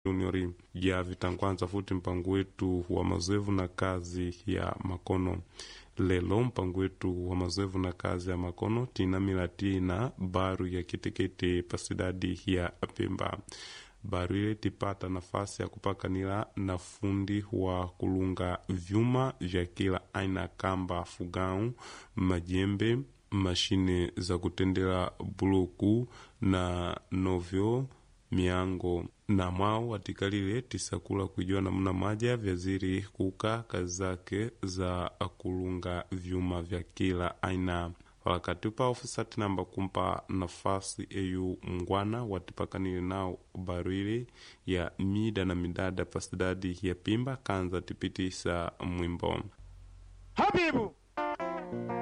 juniori ya vitangwanza futi mpango wetu wa mazoevu na kazi ya makono lelo mpango wetu wa mazoevu na kazi ya makono tinamila tina baru ya kitekete pasidadi ya pemba baru ile tipata nafasi ya kupakanila na fundi wa kulunga vyuma vya kila aina kamba fugau majembe mashine za kutendela buluku na novyo miango na mwao watikalile tisakula kujua namna maja vyaziri kuka kazi zake za kulunga vyuma vya kila aina wakati upa ofisa tinamba kumpa nafasi eyu mngwana watipakanile nao barwili ya mida na midada pasidadi ya pimba kanza tipitisa mwimbo Habibu